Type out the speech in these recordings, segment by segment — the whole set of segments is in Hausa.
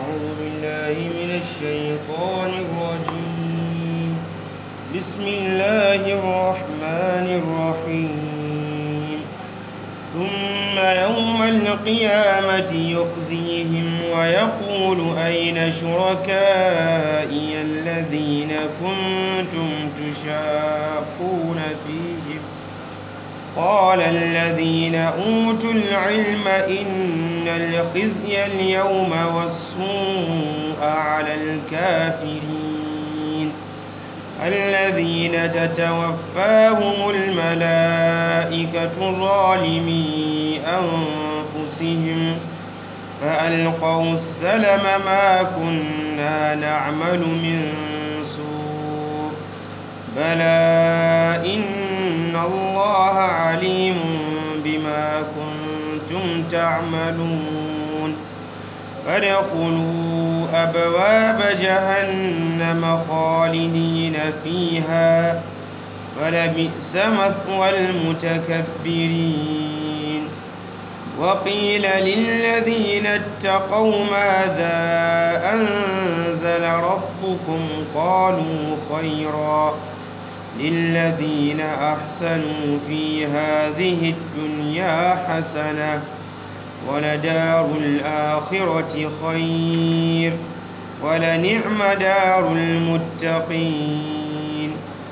أعوذ بالله من الشيطان الرجيم بسم الله الرحمن الرحيم ثم يوم القيامة يخزيهم ويقول أين شركائي الذين كنتم تشاقون فيهم قال الذين أوتوا العلم إن الخزي اليوم والسوء على الكافرين الذين تتوفاهم الملائكة ظالمي أنفسهم فألقوا السلم ما كنا نعمل من سوء بلى إن الله عليم بما كنتم تعملون فادخلوا أبواب جهنم خالدين فيها فلبئس مثوى المتكبرين وقيل للذين اتقوا ماذا أنزل ربكم قالوا خيرا للذين أحسنوا في هذه الدنيا حسنة ولدار الآخرة خير ولنعم دار المتقين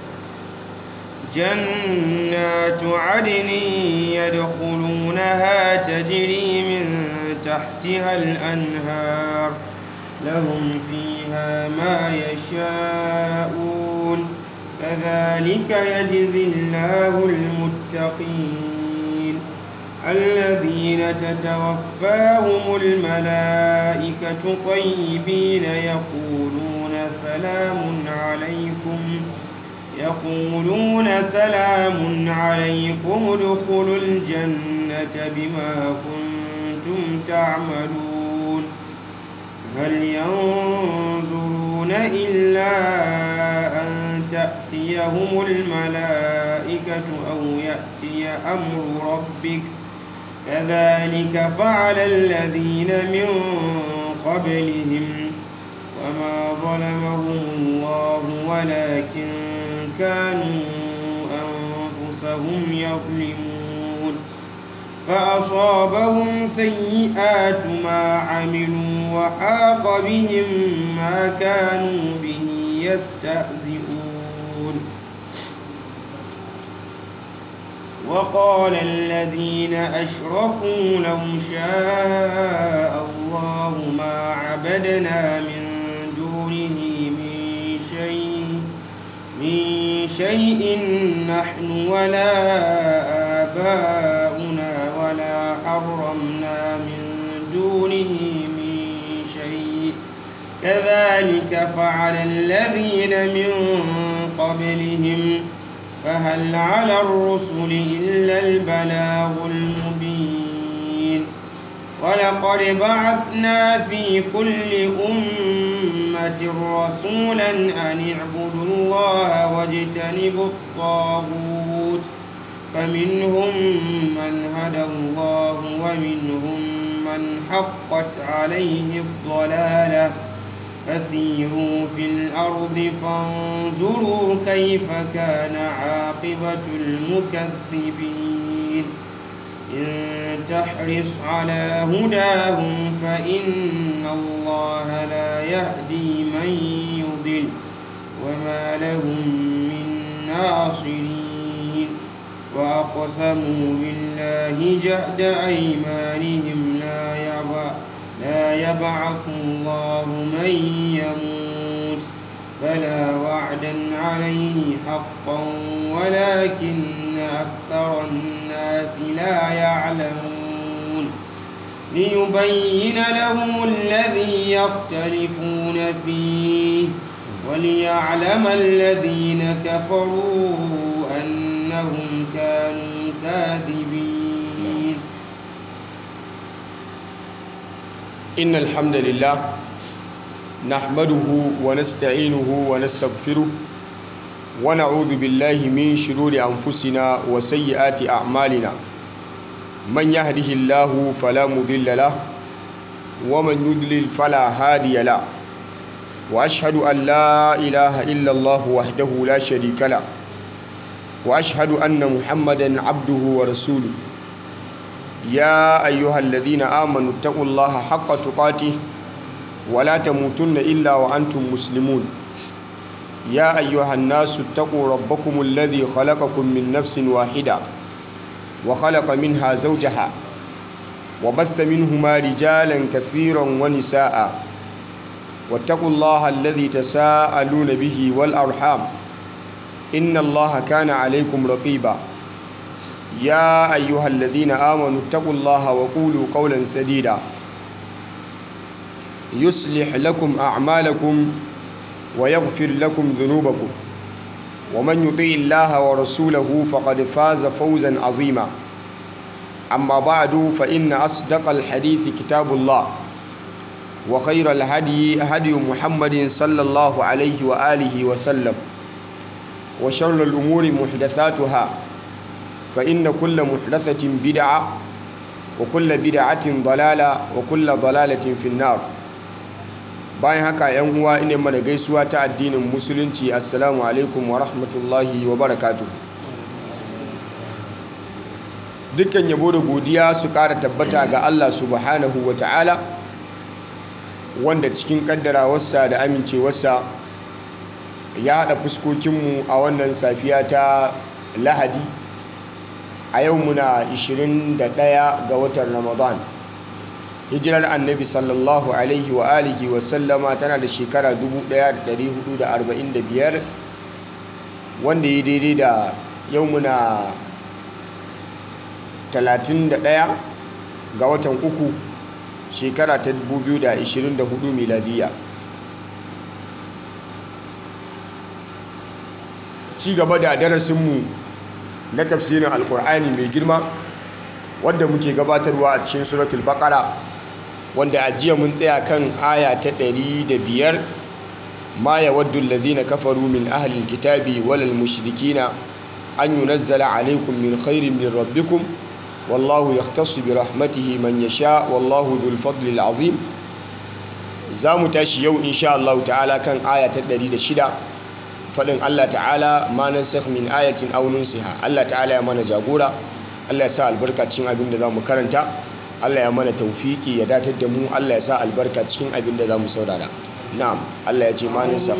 جنات عدن يدخلونها تجري من تحتها الأنهار لهم فيها ما يشاءون كذلك يجزي الله المتقين الذين تتوفاهم الملائكة طيبين يقولون سلام عليكم يقولون سلام عليكم ادخلوا الجنة بما كنتم تعملون هل ينظرون إلا أن تأتيهم الملائكة أو يأتي أمر ربك كذلك فعل الذين من قبلهم وما ظلمهم الله ولكن كانوا أنفسهم يظلمون فأصابهم سيئات ما عملوا وحاق بهم ما كانوا به يستهزئون وقال الذين أشركوا لو شاء الله ما عبدنا من دونه من شيء من شيء نحن ولا آباؤنا ولا حرمنا من دونه من شيء كذلك فعل الذين من قبلهم فهل على الرسل إلا البلاغ المبين ولقد بعثنا في كل أمة رسولا أن اعبدوا الله واجتنبوا الطاغوت فمنهم من هدى الله ومنهم من حقت عليه الضلاله فسيروا في الأرض فانظروا كيف كان عاقبة المكذبين إن تحرص على هداهم فإن الله لا يهدي من يضل وما لهم من ناصرين وأقسموا بالله جهد أيمانهم لا يبعث لا يبعث الله من يموت بلى وعدا عليه حقا ولكن أكثر الناس لا يعلمون ليبين لهم الذي يختلفون فيه وليعلم الذين كفروا أنهم كانوا كاذبين إن الحمد لله نحمده ونستعينه ونستغفره ونعوذ بالله من شرور أنفسنا وسيئات أعمالنا من يهده الله فلا مضل له ومن يضلل فلا هادي له وأشهد أن لا إله إلا الله وحده لا شريك له وأشهد أن محمدا عبده ورسوله يا أيها الذين آمنوا اتقوا الله حق تقاته ولا تموتن إلا وأنتم مسلمون يا أيها الناس اتقوا ربكم الذي خلقكم من نفس واحدة وخلق منها زوجها وبث منهما رجالا كثيرا ونساء واتقوا الله الذي تساءلون به والأرحام إن الله كان عليكم رقيبا يا أيها الذين آمنوا اتقوا الله وقولوا قولا سديدا يصلح لكم أعمالكم ويغفر لكم ذنوبكم ومن يطيع الله ورسوله فقد فاز فوزا عظيما أما بعد فإن أصدق الحديث كتاب الله وخير الهدي هدي محمد صلى الله عليه وآله وسلم وشر الأمور محدثاتها فإن كل محدثة بدعة وكل بدعة ضلالة وكل ضلالة في النار bayan haka yan uwa ina mana gaisuwa ta addinin musulunci assalamu alaikum wa rahmatullahi wa barakatuh dukkan yabo da godiya su kara tabbata ga Allah subhanahu wa ta'ala wanda cikin kaddarawarsa da amincewarsa ya haɗa fuskokinmu a wannan safiya ta lahadi a yau muna 21 ga watan ramadan hijirar annabi sallallahu alaihi wa alihi wa sallama tana da shekara 1445 wanda ya daidai da yau muna 31 ga watan uku shekara ta 2024 miladiya ci gaba da darasinmu na tafsirin alkur'ani mai girma wadda muke gabatarwa a cikin suratul baqara wanda a jiya mun tsaya kan aya ta 105 ma yawaddu alladhina kafaru min ahli alkitabi walal mushrikina an yunazzala alaykum min khairin min rabbikum wallahu yahtassu bi rahmatihi man yasha wallahu dhul fadli alazim zamu tashi yau insha Allah ta'ala kan aya ta 106 fadin Allah ta'ala ma nansakh min ayatin aw nunsiha Allah ta'ala ya mana jagora Allah ya sa albarka cikin abin da za mu karanta Allah ya mana taufiki ya datar da mu Allah ya sa albarka cikin abin da za mu saurara na'am Allah ya ce ma nisa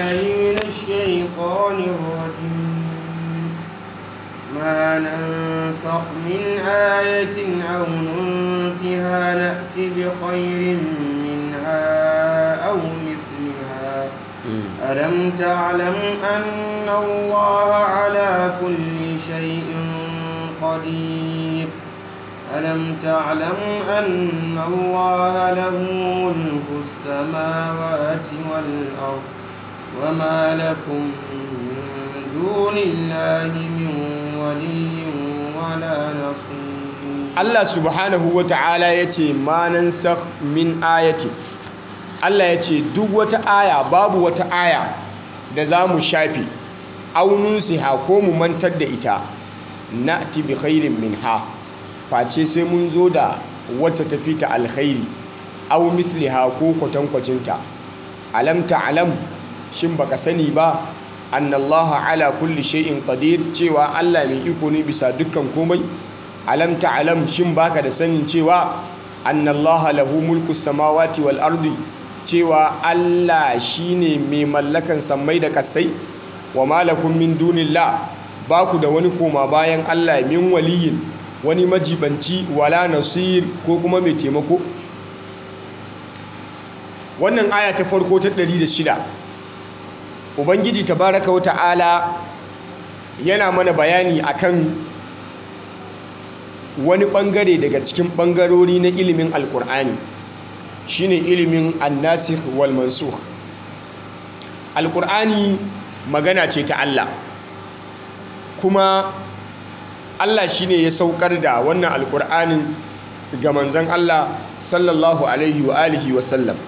ما ننسخ من آية أو ننسها نأتي بخير منها أو مثلها ألم تعلم أن الله على كل شيء قدير ألم تعلم أن الله له ملك السماوات والأرض وما لكم من دون الله من ولي ولا نصير Allah subhanahu wa ta'ala ya ce ma nansakh min ayati Allah ya ce duk wata aya babu wata aya da za mu shafe aunun siha ko mu mantar da ita na'ti bi khairin minha face sai mun zo da wata tafi ta alkhairi aw misliha ko kwatankwacinta alam ta'lam shin baka sani ba annallaha ala kulli shay'in qadir cewa Allah mai iko ne bisa dukkan komai alam ta'lam shin baka da sanin cewa annallaha lahu mulku samawati wal ardi cewa Allah shine mai mallakan sammai da kasai wa malakum min dunillah ba ku da wani koma bayan Allah min waliyin wani majibanci wala nasir ko kuma mai taimako wannan aya ta farko ta 106 ubangiji tabaraka wa ta'ala yana mana bayani akan wani bangare daga cikin bangarori na ilimin alkur'ani shine ilimin annasikh wal mansukh alkur'ani magana ce ta Allah kuma Allah shine ya saukar da wannan alkur'anin ga manzon Allah sallallahu alaihi wa alihi wa sallam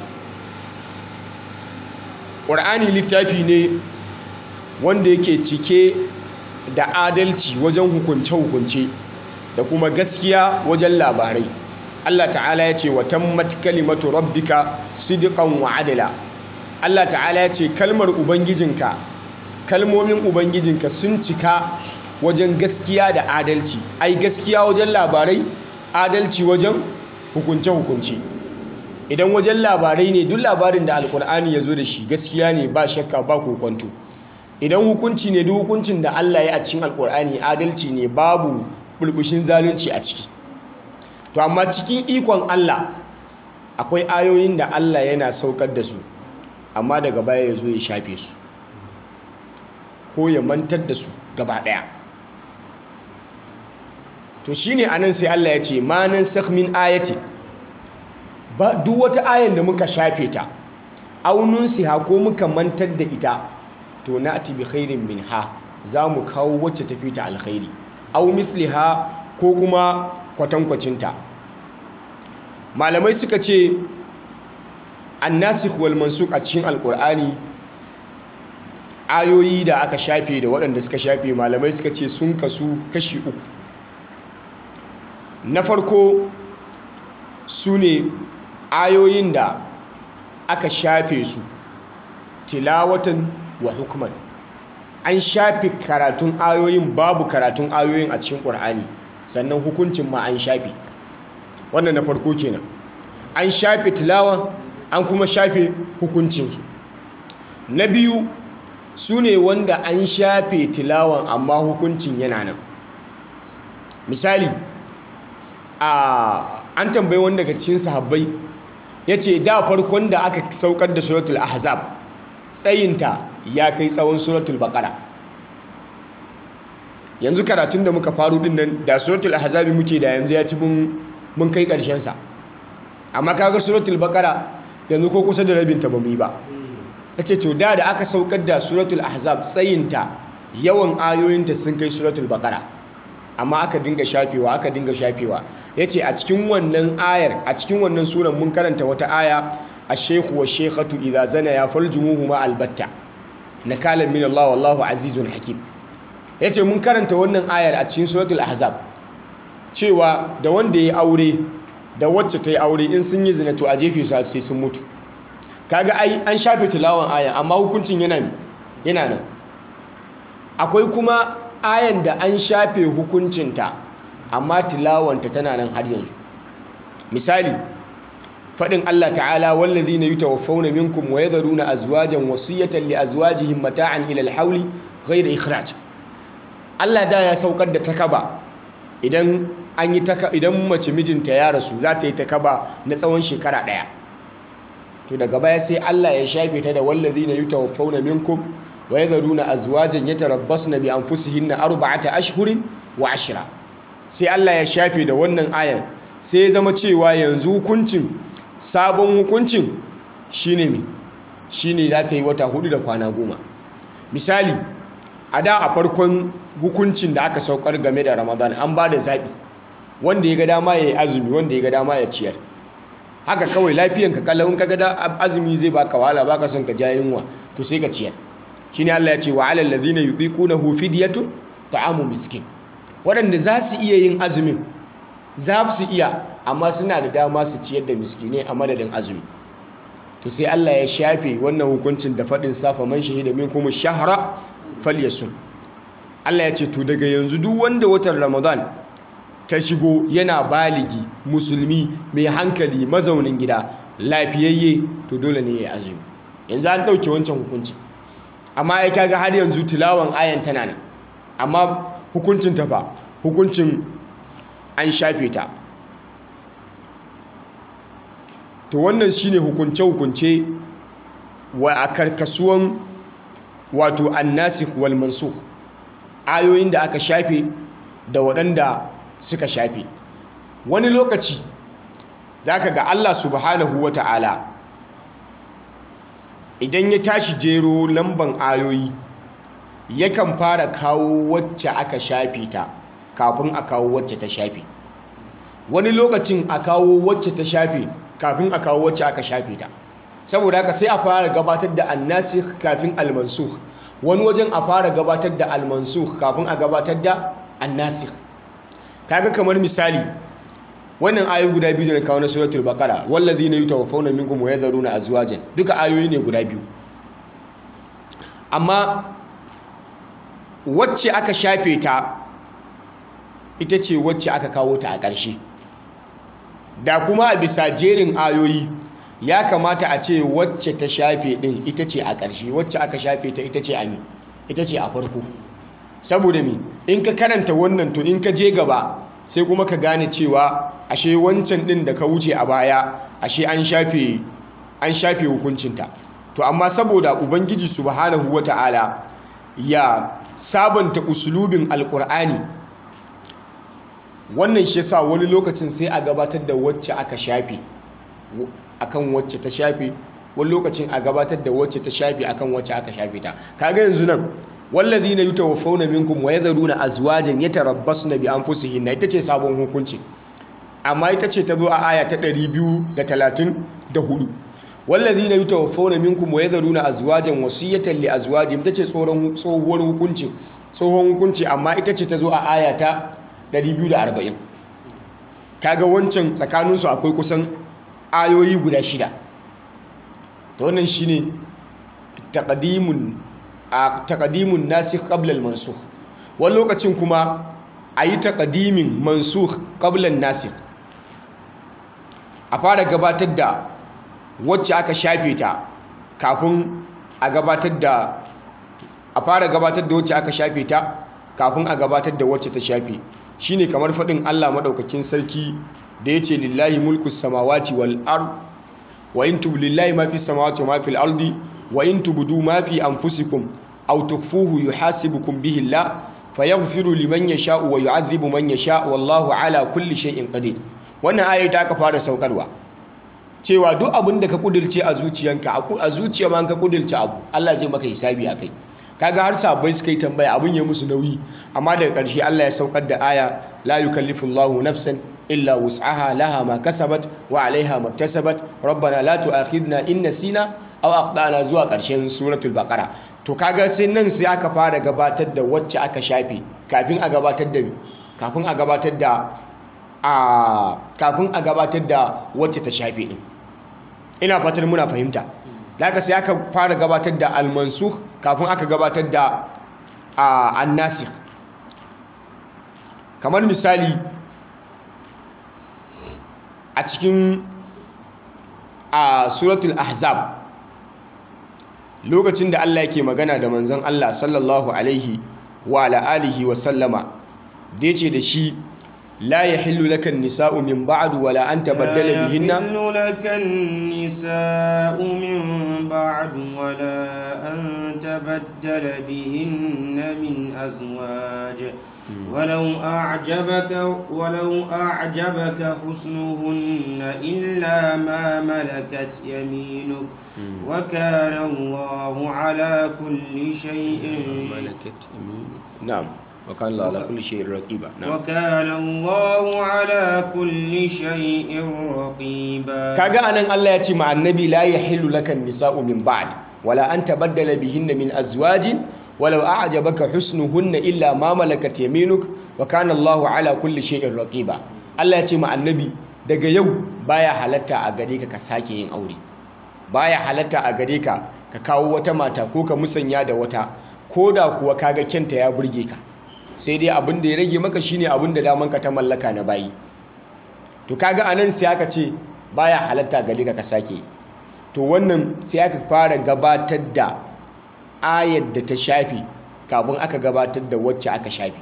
ƙur'ani littafi ne wanda yake cike da adalci wajen hukunce-hukunce da kuma gaskiya wajen labarai Allah ta'ala ya ce wa tammat kalimatu rabbika sidqan wa adala Allah ta'ala ya ce kalmar ubangijinka kalmomin ubangijinka sun cika wajen gaskiya da adalci ai gaskiya wajen labarai adalci wajen hukunce-hukunce idan wajen labarai ne duk labarin da alkur'ani ya zo da shi gaskiya ne ba shakka ba kokonto idan hukunci ne duk hukuncin da Allah ya a cikin alkur'ani adalci ne babu bulbushin zalunci a ciki to amma cikin ikon Allah akwai ayoyin da Allah yana saukar da su amma daga baya ya zo ya shafe su ko ya mantar da su gaba ɗaya to shine anan sai Allah ya ce ma nan min ayati ba duk wata ayan da muka shafe ta aunun siha ko muka mantar da ita to na'ti bi khairin minha za mu kawo wacce tafi ta alkhairi aw misliha ko kuma kwatankwacinta malamai suka ce annasikh wal mansukh a cikin alqur'ani ayoyi da aka shafe da waɗanda suka shafe malamai suka ce sun kasu kashi uku na farko su ne ayoyin da aka shafe su tilawatan wa hukman an shafe karatun ayoyin babu karatun ayoyin a cikin ƙur'ani sannan hukuncin ma an shafe wannan na farko kenan an shafe tilawa an kuma shafe hukuncinsu na biyu su ne wanda an shafe tilawan amma hukuncin yana nan misali a an tambayi wanda daga cikin sahabbai ya ce da farkon da aka saukar da suratul ahzab tsayinta ya kai tsawon suratul baqara yanzu karatun da muka faru din nan da suratul ahzab muke da yanzu ya ci mun kai karshen sa amma kaga suratul baqara yanzu ko kusa da rabin ta bamu yi ba yace to da da aka saukar da suratul ahzab tsayinta yawan ayoyinta sun kai suratul baqara amma aka dinga shafewa aka dinga shafewa yace a cikin wannan ayar a cikin wannan suran mun karanta wata aya ash-shaykhu wash-shaykhatu idza zana ya farjumuhuma albatta nakalan min Allah wallahu azizun hakim yace mun karanta wannan ayar a cikin suratul ahzab cewa da wanda ya aure da wacce ta yi aure in sun yi zina to a jefe su sai sun mutu kaga ai an shafe tilawan ayan amma hukuncin yana yana nan akwai kuma ayan da an shafe hukuncinta amma tilawanta tana nan har yanzu misali fadin Allah ta'ala wallazina yutawaffawna minkum wa yadharuna azwajan wasiyatan li azwajihim mata'an ila al-hawli ghayra ikhraj Allah da ya saukar da takaba idan an yi idan mace mijinta ya rasu za ta yi takaba na tsawon shekara daya to daga baya sai Allah ya shafe ta da wallazina yutawaffawna minkum wa yadharuna azwajan yatarabbasna bi anfusihinna arba'ata ashhurin wa ashra sai Allah ya shafe da wannan ayan sai ya zama cewa yanzu hukuncin sabon hukuncin shine mi shine za ta yi wata hudu da kwana goma misali a da a farkon hukuncin da aka saukar game da Ramadan an ba da zaɓi wanda ya ga dama ya yi azumi wanda ya ga dama ya ciyar haka kawai lafiyanka kallon ka ga azumi zai baka wahala baka son ka ja yunwa to sai ka ciyar shine Allah ya ce wa alal ladzina yuqiqunahu fidyatun ta'amu miskin waɗanda za su iya yin azumin za su iya amma suna da dama su ciyar da miskinai a madadin azumi to sai Allah ya shafe wannan hukuncin da faɗin safa man shahida minkum shahra falyasum Allah ya ce to daga yanzu duk wanda watan Ramadan ta shigo yana baligi musulmi mai hankali mazaunin gida lafiyayye to dole ne ya azumi yanzu an ɗauke wancan hukunci amma ai kaga har yanzu tilawan ayan tana nan amma hukuncin ta fa hukuncin an shafe ta to wannan shine hukunce hukunce wa a karkasuwan wato annasikh wal mansukh ayoyin da aka shafe da waɗanda suka shafe wani lokaci zaka ga Allah subhanahu wata'ala idan ya tashi jero lamban ayoyi yakan fara kawo wacce aka shafe ta kafin a kawo wacce ta shafe wani lokacin a kawo wacce ta shafe kafin a kawo wacce aka shafe ta saboda haka sai a fara gabatar da annasikh kafin almansukh wani wajen a fara gabatar da almansukh kafin a gabatar da annasikh kaga kamar misali wannan ayoyi guda biyu da na kawo na suratul baqara wallazina yutawaffawna minkum wa yadharuna azwajan duka ayoyi ne guda biyu amma wacce aka shafe ta ita ce wacce aka kawo ta a ƙarshe da kuma a bisa jerin ayoyi ya kamata a ce wacce ta shafe din ita ce a ƙarshe wacce aka shafe ta ita ce a mi ita ce a farko saboda mi in ka karanta wannan to in ka je gaba sai kuma ka gane cewa ashe wancan din da ka wuce a baya ashe an shafe an shafe hukuncinta to amma saboda ubangiji subhanahu wata'ala ya sabanta usulubin alkur'ani wannan shi yasa wani lokacin sai a gabatar da wacce aka shafe akan wacce ta shafe wani lokacin a gabatar da wacce ta shafe akan wacce aka shafe ta kaga yanzu nan wallazina yutawaffawna minkum wa yadharuna azwajan yatarabbasna bi anfusihinna ita ce sabon hukunci amma ita ce ta zo a aya ta 234 wallazina yutawaffawna minkum wa yadharuna azwajan wasiyatan li azwajihim ita ce tsoron tsohuwar hukunci tsohon hukunci amma ita ce ta zo a aya ta 240 kaga wancan tsakaninsu akwai kusan ayoyi guda shida ta wannan shine taqdimun a taqdimun nasikh qabla al-mansukh wani lokacin kuma ayi taqdimin mansukh qabla an-nasikh a fara gabatar da wacce aka shafe ta kafin a gabatar da a fara gabatar da wacce aka shafe ta kafin a gabatar da wacce ta shafe shine kamar faɗin Allah madaukakin sarki da yace lillahi mulku samawati wal ard wa in tub lillahi ma fi samawati wa ma fil ardi wa in tubdu ma fi anfusikum aw tukhfuhu yuhasibukum bihi Allah fayaghfiru liman yasha'u wa yu'adhibu man yasha'u wallahu ala kulli shay'in qadir wannan ayi ta ka fara saukarwa cewa duk abin da ka kudirce a zuciyanka a zuciya ma ka kudirce abu Allah zai maka hisabi akai kaga har sabai suka yi tambaya abin ya musu nauyi amma daga ƙarshe Allah ya saukar da aya la yukallifu Allahu nafsan illa wus'aha laha ma kasabat wa 'alayha maktasabat rabbana la tu'akhidna in nasina aw aqtana zuwa ƙarshen suratul baqara to kaga sai nan sai aka fara gabatar da wacce aka shafe kafin a gabatar da kafin a gabatar da a kafin a gabatar da wacce ta shafe din ina fatar muna fahimta daga sai aka fara gabatar da al-mansukh kafin aka gabatar da an-nasikh kamar misali a cikin a suratul ahzab lokacin da Allah yake magana da manzon Allah sallallahu alaihi wa ala alihi wa sallama da yace da shi لا يحل لك النساء من بعد ولا أن تبدل بهن لا يحل لك النساء من بعد ولا أن تبدل بهن من أزواج ولو أعجبك ولو أعجبك حسنهن إلا ما ملكت يمينك وكان الله على كل شيء ملكت يمينك نعم وكان الله على كل شيء رقيبا نعم وكان الله على كل شيء رقيبا kaga anan Allah ya ce ma annabi la yahillu laka nisa'u min ba'd wala an tabaddala bihinna min azwajin walau a'jabaka husnuhunna illa ma malakat yaminuk wa kana Allahu ala kulli shay'in raqiba Allah ya ce ma annabi daga yau baya halatta a gare ka ka sake yin aure baya halatta a gare ka ka kawo wata mata ko ka musanya da wata koda kuwa kaga kyanta ya burge ka sai dai abin da ya rage maka shine abin da daman ka ta mallaka na bayi to kaga anan sai aka ce baya halatta gare ka ka sake to wannan sai aka fara gabatar da ayar da ta shafi kafin aka gabatar da wacce aka shafi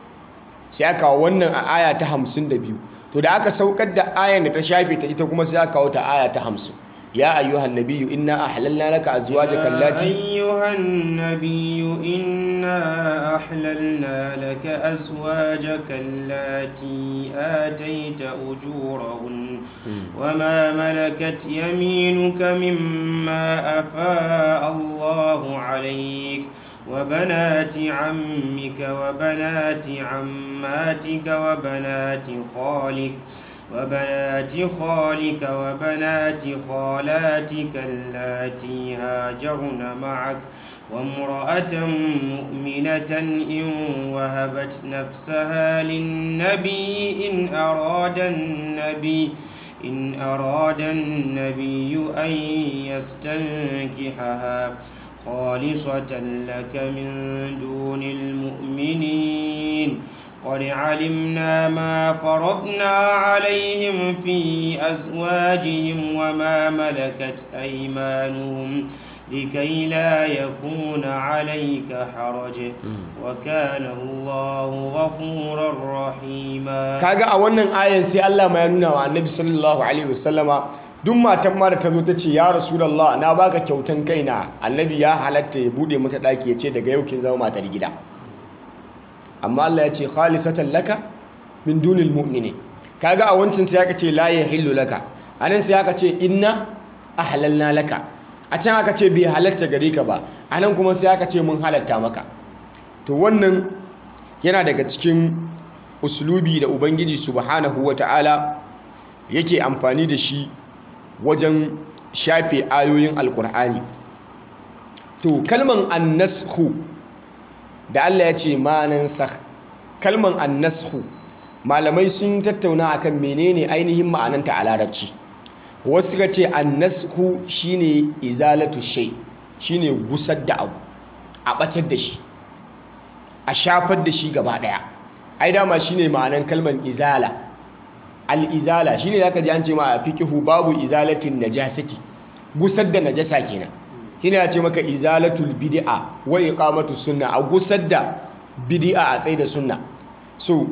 sai aka kawo wannan a aya ta 52 to da aka saukar da ayar da ta shafi ta ita kuma sai aka kawo ta aya ta 50 يا أيها النبي إنا أحللنا لك أزواجك اللاتي يا أيها النبي إنا أحللنا لك أزواجك اللاتي آتيت أجورهن وما ملكت يمينك مما أفاء الله عليك وبنات عمك وبنات عماتك وبنات خالك وبنات خالك وبنات خالاتك اللاتي هاجرن معك وامرأة مؤمنة إن وهبت نفسها للنبي إن أراد النبي إن أراد النبي أن يستنكحها خالصة لك من دون المؤمنين قد علمنا ما فرضنا عليهم في أزواجهم وما ملكت أيمانهم لكي لا يكون عليك حرج وكان الله غفورا رحيما kaga a wannan ayan sai Allah ma ya nuna wa Annabi sallallahu alaihi wasallama duk matan ma da ta zo ta ce ya Rasulullah na baka kyautan kaina Annabi ya halatta ya bude mata daki ya ce daga yau kin zama matar gida amma Allah ya ce khalisatan laka min dunil mu'minin kaga a wancan sai aka ce la yahillu laka anan sai aka ce inna ahlalna laka a can aka ce bai halatta gare ka ba anan kuma sai aka ce mun halatta maka to wannan yana daga cikin uslubi da ubangiji subhanahu wata'ala yake amfani da shi wajen shafe ayoyin alkur'ani to kalman annashu da Allah ya ce manan sakh kalman annashu malamai sun tattauna akan menene ainihin ma'ananta a larabci wasu suka ce annashu shine izalatu shay shine gusar da abu a batar da shi a shafar da shi gaba daya ai dama shine ma'anan kalman izala al-izala shine zaka ji an ce ma a fiqhu babu izalatin najasati gusar da najasa kenan shine ya ce maka izalatul bid'a wa iqamatu sunna a gusar da bid'a a tsaye da sunna so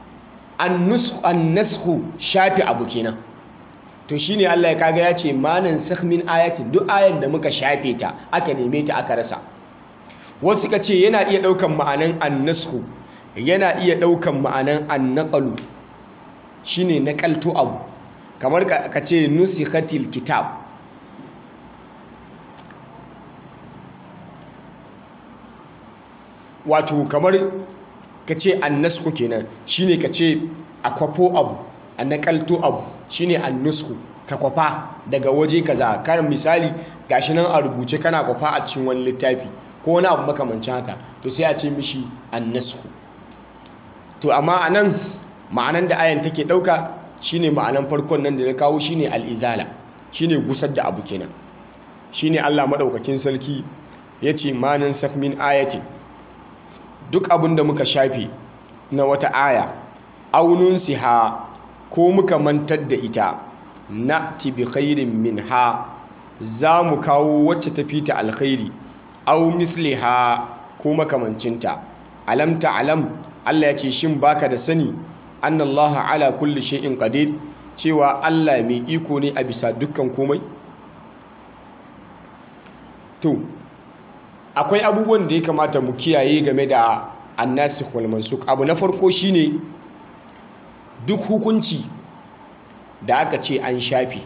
annashu shafi abu kenan to shine Allah ya kaga ya ce manan sakh min ayatin duk ayan da muka shafe ta aka neme ta aka rasa wasu suka ce yana iya daukan ma'anan annashu yana iya daukan ma'anan annaqalu shine nakalto abu kamar ka ce nusikhatil kitab wato kamar ka ce annasku kenan shine ka ce a kwafo abu a nakalto abu shine annasku ka kwafa daga waje kaza kan misali gashi nan a rubuce kana kwafa a cikin wani littafi ko wani abu makamancin haka to sai a ce mishi annasku to amma anan ma'anan da ayan take dauka shine ma'anan farkon nan da na kawo shine al'izala shine gusar da abu kenan shine Allah madaukakin sarki yace manan sak min ayatin duk abin da muka shafe na wata aya aunun siha ko muka mantar da ita na tibi khairin min ha za mu kawo wacce ta fita alkhairi au misliha ko makamancinta alam alam Allah ya ce shin baka da sani annallaha ala kulli shay'in qadir cewa Allah mai iko ne a bisa dukkan komai to akwai abubuwan da ya kamata mu kiyaye game da annasikh wal mansukh abu na farko shine duk hukunci da aka ce an shafi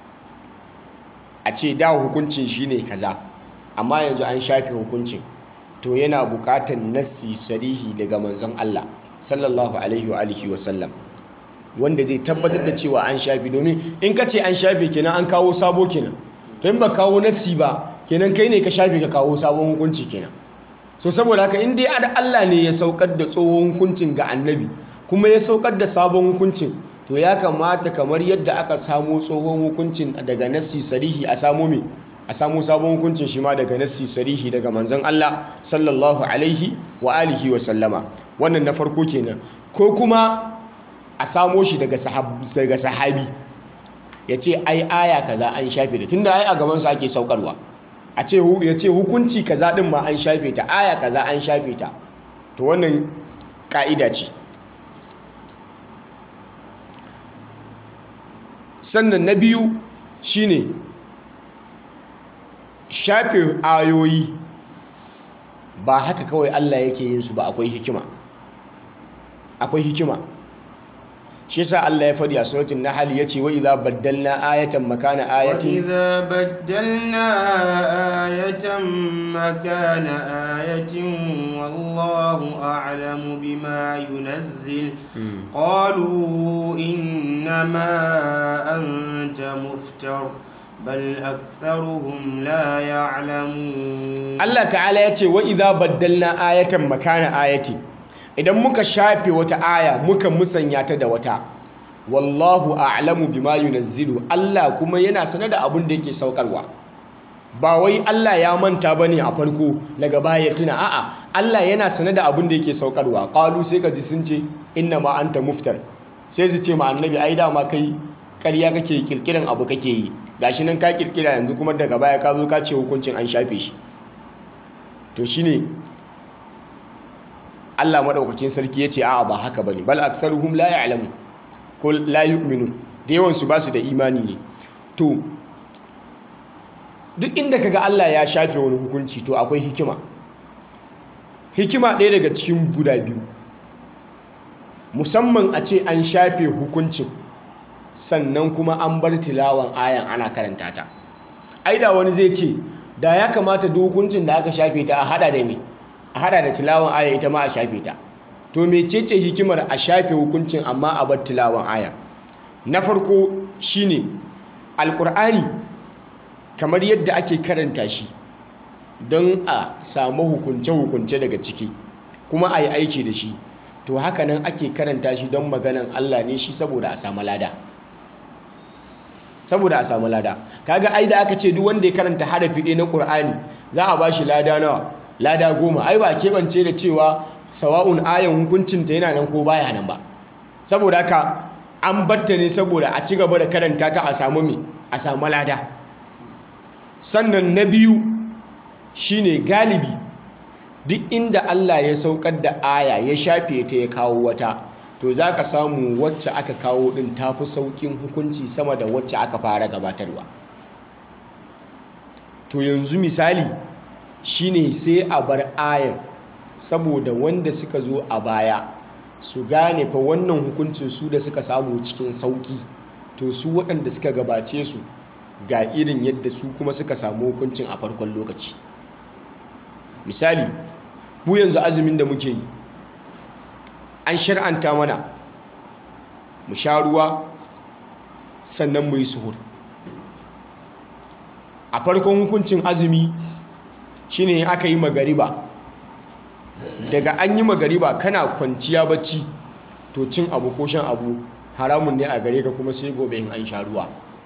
a ce da hukuncin shine kaza amma yanzu an shafe hukuncin to yana buƙatar nassi sarihi daga manzon Allah sallallahu alaihi wa alihi wa sallam wanda zai tabbatar da cewa an shafi domin in ka ce an shafe kenan an kawo sabo kenan to in ba kawo nassi ba kenan kai ne ka shafe ka kawo sabon hukunci kenan so saboda haka in dai Allah ne ya saukar da tsohon hukuncin ga annabi kuma ya saukar da sabon hukuncin to ya kamata kamar yadda aka samo tsohon hukuncin daga nassi sarihi a samo me a samo sabon hukuncin shi ma daga nassi sarihi daga manzon Allah sallallahu alaihi wa alihi wa sallama wannan na farko kenan ko kuma a samo shi daga daga sahabi ya ce ai aya kaza an shafe da tunda ai a gaban sa ake saukarwa a ce ya ce hukunci kaza din ma an shafe ta aya kaza an shafe ta to wannan ka'ida ce sannan na biyu shine shafe ayoyi ba haka kawai Allah yake yin su ba akwai hikima akwai hikima shi yasa Allah ya faɗi a suratul nahl yace wa idza baddalna ayatan makana ayatin wa idza baddalna ayatan makana ayatin wallahu a'lamu bima yunazzil qalu innama anta muftar بل أكثرهم لا يعلمون Allah ta'ala ya ce wa idza baddalna ayatan makana ayati idan muka shafe wata aya muka musanya ta da wata wallahu a'lamu bima yunazzilu Allah kuma yana sanar da abin da yake saukarwa ba wai Allah ya manta bane a farko daga baya tuna a'a Allah yana sanar da abin da yake saukarwa qalu sai ka ji sun ce inna ma anta muftar sai su ce ma annabi ai dama kai ƙarya kake kirkiran abu kake yi gashi nan ka kirkira yanzu kuma daga baya ka zo ka ce hukuncin an shafe shi to shine Allah madaukakin sarki yace a'a ba haka bane bal aktharuhum la ya'lamu ko la yu'minun da yawan su basu da imani ne to duk inda kaga Allah ya shafe wani hukunci to akwai hikima hikima ɗaya daga cikin guda biyu musamman a ce an shafe hukuncin sannan kuma an bar tilawan ayan ana karanta ta ai da wani zai ce da ya kamata duk hukuncin da aka shafe ta a hada da me a hada da tilawan aya ita ma a shafe ta to mecece hikimar a shafe hukuncin amma a bar tilawan aya na farko shine alkur'ani kamar yadda ake karanta shi don a samu hukunce-hukunce daga ciki kuma a yi aiki da shi to haka nan ake karanta shi don maganan Allah ne shi saboda a samu lada saboda a samu lada kaga ai da aka ce duk wanda ya karanta harafi ɗaya na Qur'ani za a bashi lada nawa lada goma ai ba keɓance da cewa sawa'un ayan hukuncin ta yana nan ko baya nan ba saboda haka an batta ne saboda a ci gaba da karanta ta a samu me a samu lada sannan na biyu shine galibi duk inda Allah ya saukar da aya ya shafe ta ya kawo wata to za ka samu wacce aka kawo ɗin ta fi sauƙin hukunci sama da wacce aka fara gabatarwa to yanzu misali shine sai a bar ayar saboda wanda suka zo a baya su gane fa wannan hukuncin su da suka samu cikin sauƙi to su waɗanda suka gabace su ga irin yadda su kuma suka samu hukuncin a farkon lokaci misali mu yanzu azumin da muke yi an shar'anta mana mu sha ruwa sannan mu yi suhur a farkon hukuncin azumi shine aka yi magariba daga an yi magariba kana kwanciya bacci to cin abu ko shan abu haramun ne a gare ka kuma sai gobe in an sha ruwa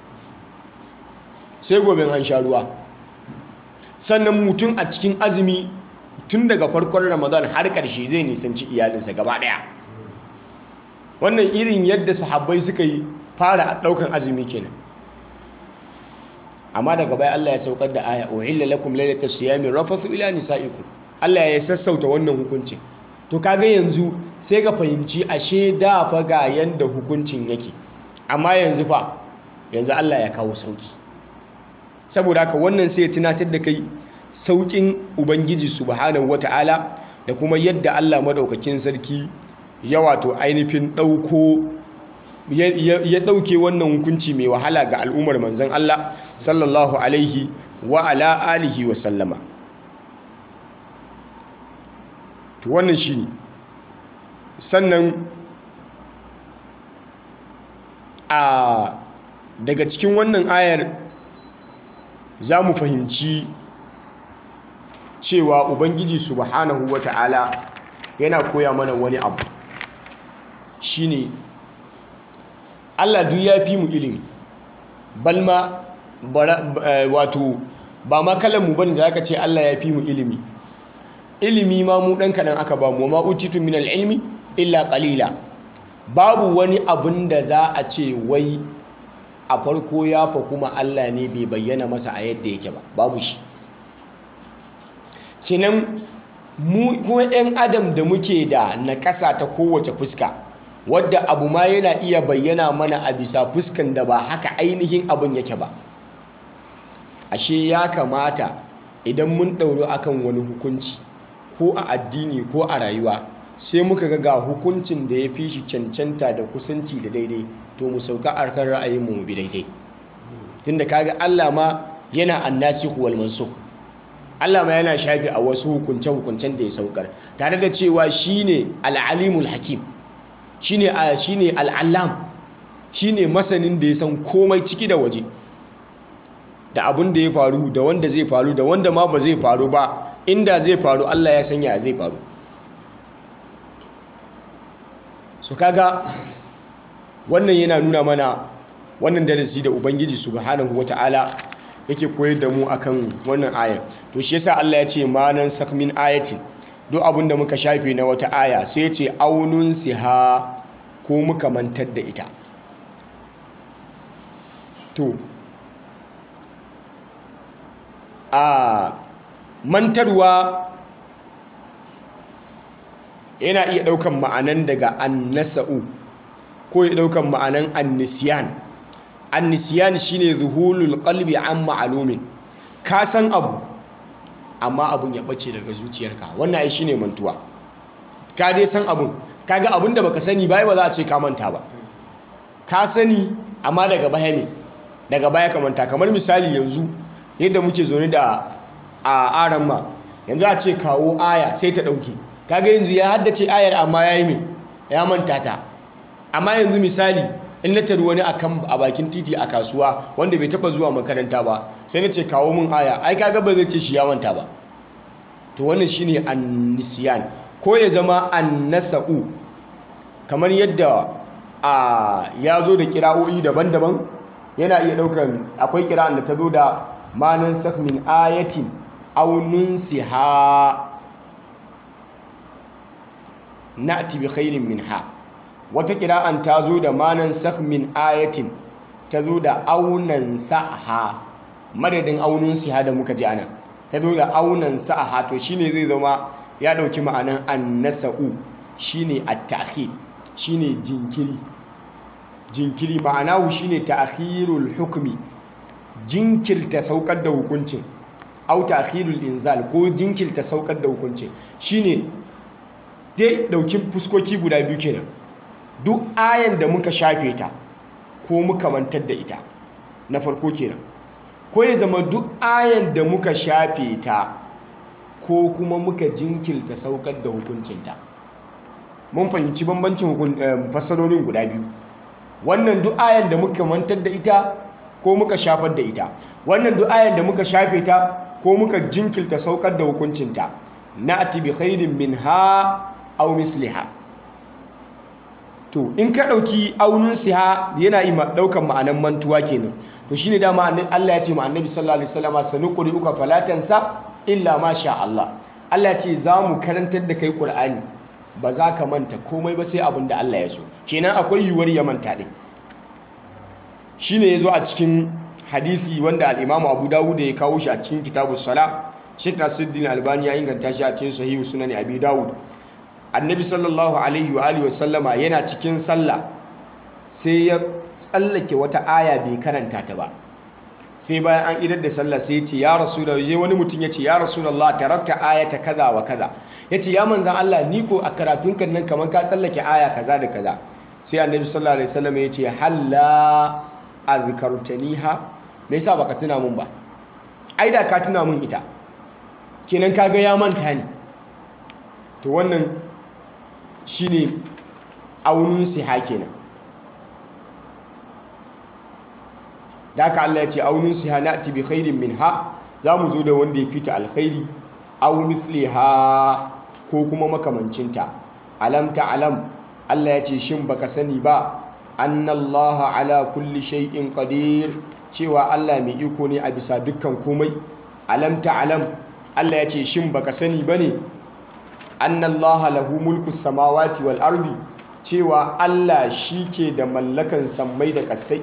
sai gobe in an sha ruwa sannan mutum a cikin azumi tun daga farkon ramadan har ƙarshe zai nisanci iyalinsa gaba ɗaya wannan irin yadda sahabbai suka yi fara ɗaukan azumi kenan amma daga baya Allah ya saukar da aya uhilla lakum laylatas siyami rafathu ila nisaikum Allah ya sassauta wannan hukuncin to kaga yanzu sai ka fahimci ashe da fa ga yanda hukuncin yake amma yanzu fa yanzu Allah ya kawo sauki saboda haka wannan sai ya tunatar da kai saukin ubangiji subhanahu wata'ala da kuma yadda Allah madaukakin sarki ya wato ainihin dauko ya dauke wannan hukunci mai wahala ga al'ummar manzon Allah sallallahu alaihi wa ala alihi wa sallama to wannan shine sannan a daga cikin wannan ayar za mu fahimci cewa ubangiji subhanahu wata'ala yana koya mana wani abu shine Allah duk ya fi mu ilimi balma wato ba ma kalanmu bane da aka ce Allah ya fi mu ilimi ilimi ma mu dan kadan aka ba mu ma utitu min ilmi illa qalila babu wani abun da za a ce wai a farko ya fa kuma Allah ne bai bayyana masa a yadda yake ba babu shi kinan mu kuma 'yan adam da muke da naƙasa ta kowace fuska wadda abu ma yana iya bayyana mana a bisa fuskan da ba haka ainihin abin yake ba ashe ya kamata idan mun ɗauro akan wani hukunci ko a addini ko a rayuwa sai muka ga ga hukuncin da ya fi shi cancanta da kusanci da daidai to mu sauka a kan ra'ayinmu mu bi daidai tunda kaga Allah ma yana annasikh wal mansukh Allah ma yana shafi a wasu hukunce hukuncen da ya saukar tare da cewa shine al-alimul hakim shine shine al-allam shine masanin da ya san komai ciki da waje da abin da ya faru da wanda zai faru da wanda ma ba zai faru ba inda zai faru Allah ya sanya zai faru so kaga wannan yana nuna mana wannan darasi da ubangiji subhanahu wata'ala yake koyar da mu akan wannan ayar to shi yasa Allah ya ce manan sakmin ayatin duk abin da muka shafe na wata aya sai ya ce aunun siha ko muka mantar da ita to a mantarwa yana iya ɗaukan ma'anan daga annasa'u ko ya ɗaukan ma'anan annisiyan annisiyan shine zuhulul qalbi an ma'alumin ka san abu amma abun ya bace daga zuciyarka wannan ai shine mantuwa ka dai san abun kaga abun da baka sani bai ba za a ce ka manta ba ka sani amma daga baya ne daga baya ka manta kamar misali yanzu yadda muke zaune da a aran ma yanzu a ce kawo aya sai ta dauke kaga yanzu ya haddace ayar amma yayi me ya manta ta amma yanzu misali in na tari wani akan a bakin titi a kasuwa wanda bai taba zuwa makaranta ba sai na ce kawo min aya ai kaga ba zai ce shi ya manta ba to wannan shine annisiyan ko ya zama annasa'u kamar yadda a ya zo da kira'o'i daban-daban yana iya daukan akwai kira'an da ta zo da manan sak min ayatin aw nunsiha na'ti bi khairin minha wata kira'an ta zo da manan sak min ayatin ta zo da aunan sa'aha madadin aunin siha da muka ji anan ta zo da aunan sa'aha to shine zai zama ya dauki ma'anan annasa'u shine at-ta'khir shine jinkiri jinkiri ma'anahu shine ta'khirul hukmi jinkirta saukar da hukuncin au ta'khirul inzal ko jinkirta saukar da hukuncin shine dai dauki fuskoki guda biyu kenan duk ayan da muka shafe ta ko muka mantar da ita na farko kenan ko ya zama duk ayan da muka shafe ta ko kuma muka jinkirta saukar da hukuncinta mun fahimci bambancin fassarorin guda biyu wannan duk ayan da muka mantar da ita ko muka shafar da ita wannan duk ayan da muka shafe ta ko muka jinkirta saukar da hukuncinta na'ti bi khairin minha aw misliha to in ka ɗauki aunin siha yana yi ɗaukan ma'anan mantuwa kenan to shine dama Allah ya ce ma annabi sallallahu alaihi wasallam sanuquri uka falatansa illa ma sha Allah Allah ya ce za mu karantar da kai Qur'ani ba za ka manta komai ba sai abin da Allah ya so kenan akwai yiwuwar ya manta din shine yazo a cikin hadisi wanda al-Imam Abu Dawud ya kawo shi a cikin kitabus sala Sheikh Nasiruddin Albani ya inganta shi a cikin Sahih Sunan Abi Dawud annabi sallallahu alaihi wa alihi wasallama yana cikin sallah sai ya tsallake wata aya bai karanta ta ba sai bayan an idar da sallah sai ya ce ya rasulullah je wani mutum ya ce ya rasulullah tarakta ayata kaza wa kaza ya ce ya manzan Allah ni ko a karatun kan nan kamar ka tsallake aya kaza da kaza sai annabi sallallahu alaihi wasallam ya ce halla azkartaniha me yasa baka tuna mun ba ai da ka tuna mun ita kenan kaga ya manta ni to wannan shine aunin siha kenan da haka Allah ya ce aunin siha na'ti bi khairin minha zamu zo da wanda ya fita alkhairi aw misliha ko kuma makamancinta alam ta'lam Allah ya ce shin baka sani ba annallaha ala kulli shay'in qadir cewa Allah mai iko ne a bisa dukkan komai alam ta'lam Allah ya ce shin baka sani bane annallaha lahu mulku samawati wal ardi cewa Allah shike da mallakan sammai da kasai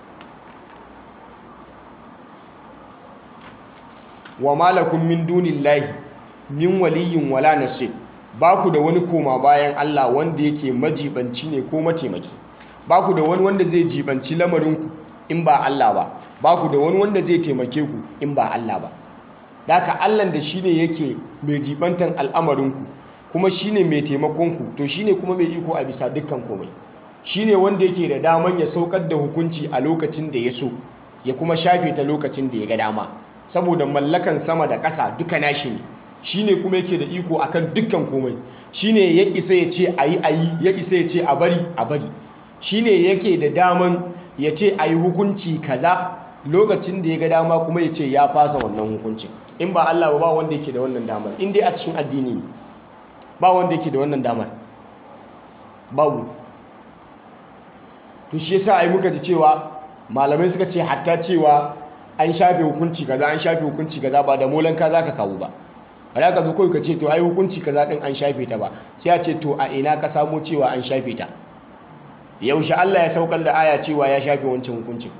wa malakum min dunillahi min waliyin wala nasir ba ku da wani koma bayan Allah wanda yake majibanci ne ko mataimaki ba ku da wani wanda zai jibanci lamarinku in ba Allah ba ba ku da wani wanda zai taimake ku in ba Allah ba daka Allah da shine yake mai jibantan al'amarinku kuma shine mai taimakonku to shine kuma mai iko a bisa dukkan komai shine wanda yake da daman ya saukar da hukunci a lokacin da ya so ya kuma shafe ta lokacin da ya ga dama saboda mallakan sama da ƙasa duka nashi ne shine kuma yake da iko akan dukkan komai shine ya isa ya ce ayi ayi ya isa ya ce a bari a bari shine yake da daman ya ce ayi hukunci kaza lokacin da ya ga dama kuma ya ce ya fasa wannan hukuncin in ba Allah ba ba wanda yake da wannan damar in dai a cikin addini ne ba wanda yake da wannan damar babu to shi yasa ai muka ji cewa malamai suka ce hatta cewa an shafe hukunci kaza an shafe hukunci kaza ba da molan ka zaka kawo ba ba za ka zo kawai ka ce to ai hukunci kaza din an shafe ta ba sai a ce to a ina ka samo cewa an shafe ta yaushe Allah ya saukar da aya cewa ya shafe wancan hukuncin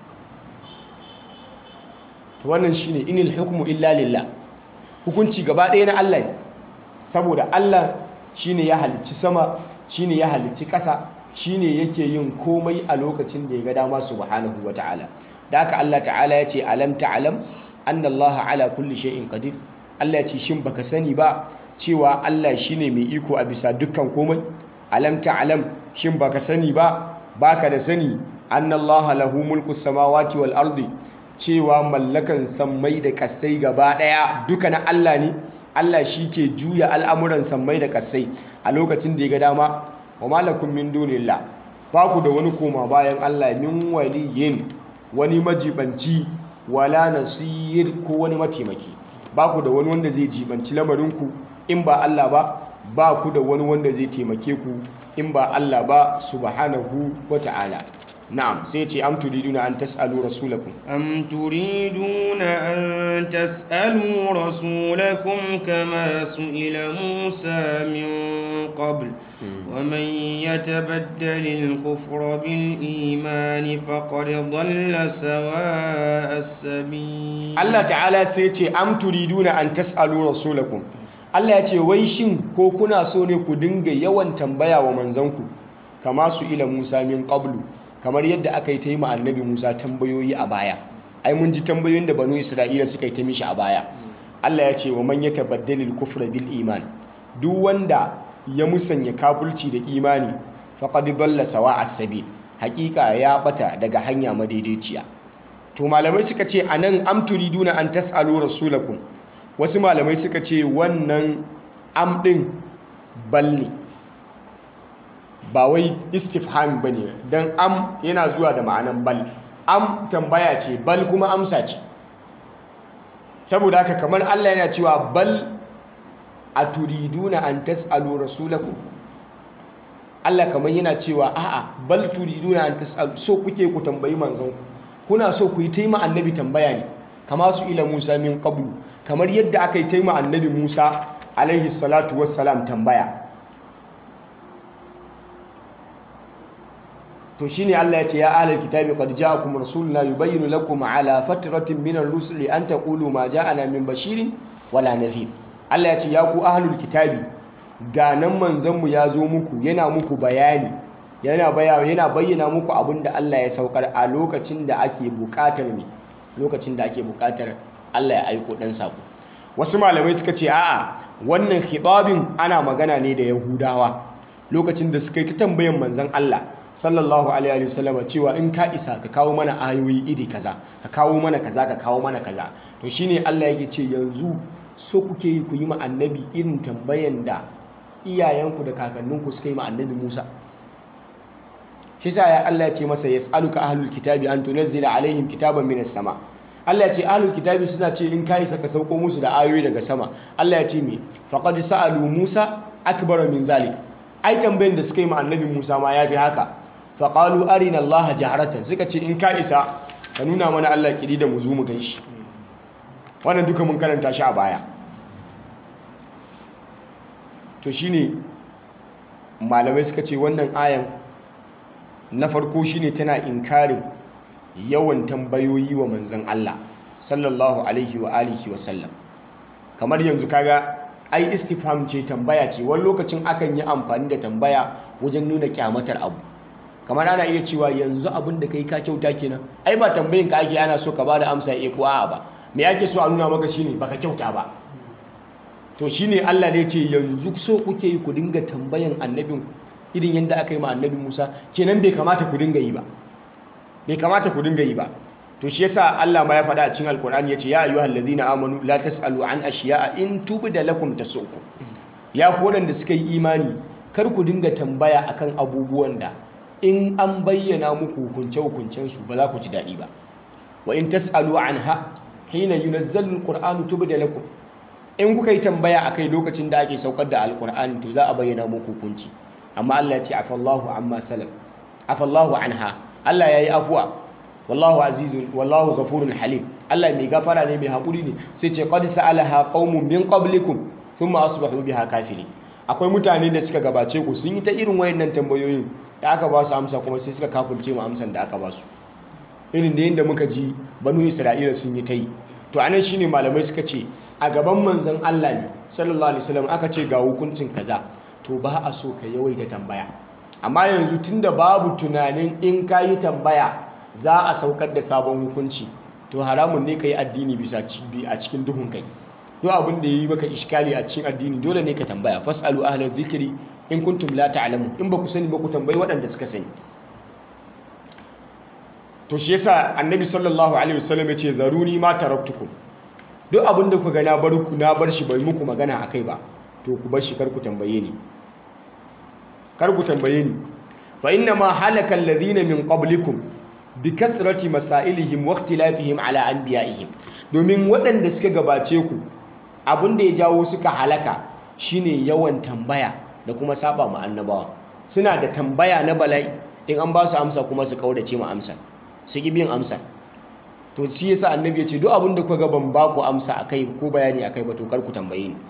to wannan shine inil hukmu illa lillah hukunci gaba ɗaya na Allah ne saboda Allah shine ya halicci sama shine ya halicci ƙasa shine yake yin komai a lokacin da ya ga dama subhanahu wataala da haka Allah ta'ala ya ce alam ta'lam anna Allah ala kulli shay'in qadir Allah ya ce shin baka sani ba cewa Allah shine mai iko a bisa dukkan komai alam ta'lam shin baka sani ba baka da sani anna Allah lahu mulku samawati wal ardi cewa mallakan sammai da kasai gaba daya duka na Allah ne Allah shi ke juya al'amuran sammai da kasai a lokacin da ya ga dama wa malakum min dunillah ba ku da wani koma bayan Allah min waliyin wani majibanci wala nasir ko wani mataimaki ba ku da wani wanda zai jibanci lamarinku in ba Allah ba ba ku da wani wanda zai taimake ku in ba Allah ba subhanahu wa ta'ala na'am sai ce am turiduna an tas'alu rasulakum أم تريدون أن تسألوا رسولكم كما سئل موسى من قبل ومن يتبدل الكفر بالإيمان فقد ضل سواء السبيل Allah ta'ala sai ce am turiduna an tas'alu rasulakum Allah ya ce wai shin ko kuna so ne ku dinga yawan tambaya wa manzanku kama su ila Musa min qablu kamar yadda aka yi ta yi ma annabi Musa tambayoyi a baya ai mun ji tambayoyin da banu Isra'ila suka yi ta mishi a baya Allah ya ce wa man yatabaddalil kufra bil iman duk wanda ya musanya kafulci da imani faqad dalla sawa'a sabil hakika ya bata daga hanya madaidaiciya to malamai suka ce anan am turiduna an tasalu rasulakum wasu malamai suka ce wannan am din bal ne ba wai istifham bane dan am yana zuwa da ma'anan bal am tambaya ce bal kuma amsa ce saboda haka kamar Allah yana cewa bal aturiduna an tasalu rasulakum Allah kamar yana cewa a'a bal turiduna an tasalu so kuke ku tambayi manzon ku kuna so ku yi taima annabi tambaya ne kama su ila Musa min qablu kamar yadda aka yi taima annabi Musa alaihi salatu wassalam tambaya to shine Allah ya ce ya ahlal kitabi qad ja'akum rasuluna yubayyinu lakum ala fatratin min ar-rusuli an taqulu ma ja'ana min bashirin wala nadhir Allah ya ce ya ku ahlul kitabi ga nan manzon mu ya zo muku yana muku bayani yana bayani yana bayyana muku abinda Allah ya saukar a lokacin da ake bukatar ne lokacin da ake bukatar Allah ya aiko dan sako wasu malamai suka ce a'a wannan khitabin ana magana ne da yahudawa lokacin da suka yi ta tambayan manzon Allah sallallahu alaihi wasallam cewa in ka isa ka kawo mana ayoyi iri kaza ka kawo mana kaza ka kawo mana kaza to shine Allah yake ce yanzu so kuke yi ku yi ma annabi irin tambayan da iyayenku da kakanninku suka yi ma annabi Musa shi sa ya Allah ya ce masa yas'aluka ahlul kitabi an tunzila alaihim kitaban minas sama Allah ya ce ahlul kitabi suna ce in ka isa ka sauko musu da ayoyi daga sama Allah ya ce me faqad sa'alu Musa akbar min zalik ai tambayan da suka yi ma annabi Musa ma yafi haka faƙalu arina Allah jaharatan suka ce in ka isa ka nuna mana Allah kiri da mu zo mu gan shi wannan duka mun karanta shi a baya to shine malamai suka ce wannan ayan na farko shine tana inkarin yawan tambayoyi wa manzon Allah sallallahu alaihi wa alihi wa sallam kamar yanzu kaga ai istifham ce tambaya ce wani lokacin akan yi amfani da tambaya wajen nuna kyamatar abu kamar ana iya cewa yanzu abin da kai ka kyauta kenan ai ba tambayin ka ake ana so ka bada amsa eh ko a'a ba me ake so a nuna maka shine baka kyauta ba to shine Allah ne ce yanzu so kuke yi ku dinga tambayan annabin irin yadda aka yi ma annabi Musa kenan bai kamata ku dinga yi ba bai kamata ku dinga yi ba to shi yasa Allah ma ya faɗa a cikin Alkur'ani yace ya ayyuhal ladina amanu la tasalu an ashiya'a in tubda lakum tasukum ya ku wadanda suka yi imani kar ku dinga tambaya akan abubuwan da in an bayyana muku hukunce-hukuncensu ba za ku ji daɗi ba wa in tas'alu anha hina yunazzalu alqur'anu tubda lakum in kuka yi tambaya akai lokacin da ake saukar da alqur'ani to za a bayyana muku hukunci amma Allah ya ce afallahu amma salam afallahu anha Allah yayi afuwa wallahu azizun wallahu ghafurun halim Allah mai gafara ne mai hakuri ne sai ce qad sa'alaha qaumun min qablikum thumma asbahu biha kafirin akwai mutane da suka gabace ku sun yi ta irin wayannan tambayoyin da aka ba su amsa kuma sai suka kafulce mu amsan da aka ba su irin da yadda muka ji banu isra'ila sun yi ta yi to anan shine malamai suka ce a gaban manzon Allah ne sallallahu alaihi wasallam aka ce ga hukuncin kaza to ba a so ka yawaita tambaya amma yanzu tunda babu tunanin in ka yi tambaya za a saukar da sabon hukunci to haramun ne ka yi addini bisa a cikin duhun kai duk abin da yi maka iskali a cikin addini dole ne ka tambaya fasalu ahlal zikri in kuntum la ta'lamun in ba ku sani ba ku tambayi waɗanda suka sani to shi yasa annabi sallallahu alaihi wasallam yace zaruni ma taraktukum duk abin da ku ga na bar ku na bar shi bai muku magana akai ba to ku bar shi kar ku tambaye ni kar ku tambaye ni fa inna ma halaka alladhina min qablikum bi kathrati masailihim wa ikhtilafihim ala anbiya'ihim domin waɗanda suka gabace ku abin da ya jawo suka halaka shine yawan tambaya da kuma saba ma annabawa suna da tambaya na bala'i in an ba su amsa kuma su kaudace ma amsa su ki bin amsa to shi yasa annabi ya ce duk abin da kuka ga ban ba ku amsa akai ko bayani akai ba to kar ku tambaye ni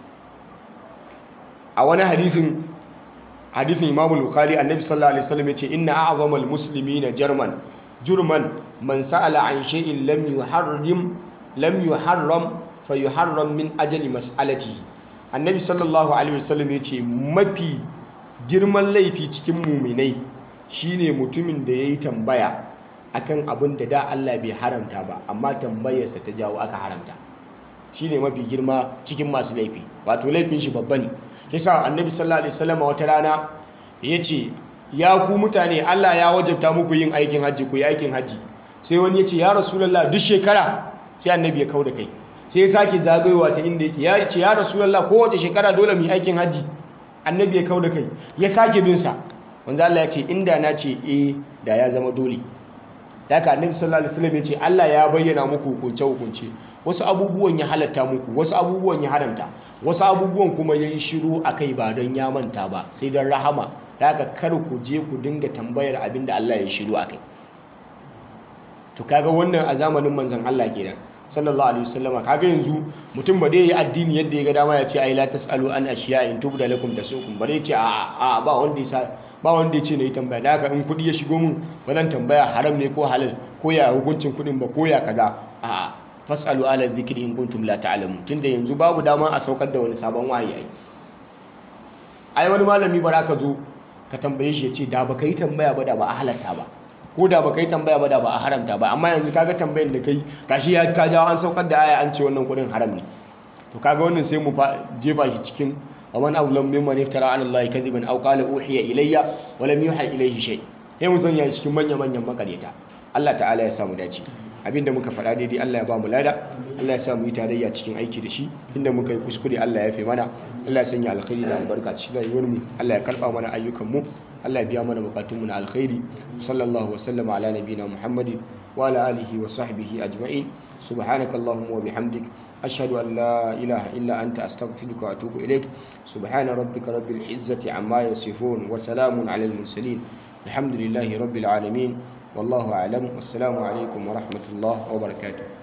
a wani hadisin hadisin Imam Bukhari annabi sallallahu alaihi wasallam ya ce inna a'zamal muslimina jarman jurman man sa'ala an shay'in lam yuharrim lam yuharram fayuharram min ajali mas'alatihi annabi sallallahu alaihi wasallam ya ce mafi girman laifi cikin muminai shine mutumin da yayi tambaya akan abin da da Allah bai haramta ba amma tambayarsa ta jawo aka haramta shine mafi girma cikin masu laifi wato laifin shi babba ne yasa annabi sallallahu alaihi wasallam wata rana yace ya ku mutane Allah ya wajabta muku yin aikin hajji ku yi aikin hajji sai wani yace ya rasulullah duk shekara sai annabi ya kauda kai sai ya sake zagayowa ta inda yake ya ce ya rasulullah kowace shekara dole mu yi aikin hajji annabi ya kauda kai ya sake bin sa wanda Allah ya ce inda na ce eh da ya zama dole daga annabi sallallahu alaihi wasallam ya ce Allah ya bayyana muku hukunce hukunce wasu abubuwan ya halatta muku wasu abubuwan ya haramta wasu abubuwan kuma ya yi shiru a kai ba don ya manta ba sai don rahama daga kar ku je ku dinga tambayar abin da Allah ya shiru a kai to kaga wannan a zamanin manzon Allah kenan sallallahu alaihi wasallama kaga yanzu mutum ba dai yi addini yadda ya ga dama ya ce ai la tasalu an ashiya in tubda lakum tasukum ba dai ce a a ba wanda ya ba wanda ya ce nayi tambaya da haka in kudi ya shigo mun ba zan tambaya haram ne ko halal ko ya hukuncin kudin ba ko ya kaza a fasalu ala dhikri in kuntum la ta'lamun tunda yanzu babu dama a saukar da wani sabon wahayi ai ai wani malami ba ka zo ka tambaye shi ya ce da baka yi tambaya ba da ba a halatta ba ko da baka yi tambaya ba da ba a haramta ba amma yanzu kaga tambayan da kai gashi ya ka jawo an saukar da aya an ce wannan kudin haram ne to kaga wannan sai mu jefa shi cikin wa man awlam mimman iftara ala allahi kadiban aw qala uhiya ilayya wa lam yuha ilayhi shay sai mu sanya cikin manya manyan makareta Allah ta'ala ya samu dace abinda muka faɗa daidai Allah ya ba mu lada Allah ya sa mu yi tarayya cikin aiki da shi inda muka yi kuskure Allah ya fi mana Allah ya sanya alkhairi da albarka cikin rayuwar mu Allah ya karba mana ayyukan mu Allah ya biya mana bukatun mu na alkhairi sallallahu wa sallama ala nabiyina Muhammadin wa ala alihi wa sahbihi ajma'in subhanakallahumma wa bihamdik ashhadu an la ilaha illa anta astaghfiruka wa atubu ilaik subhana rabbika rabbil izzati amma yasifun wa salamun ala al mursalin alhamdulillahi rabbil alamin والله أعلم والسلام عليكم ورحمة الله وبركاته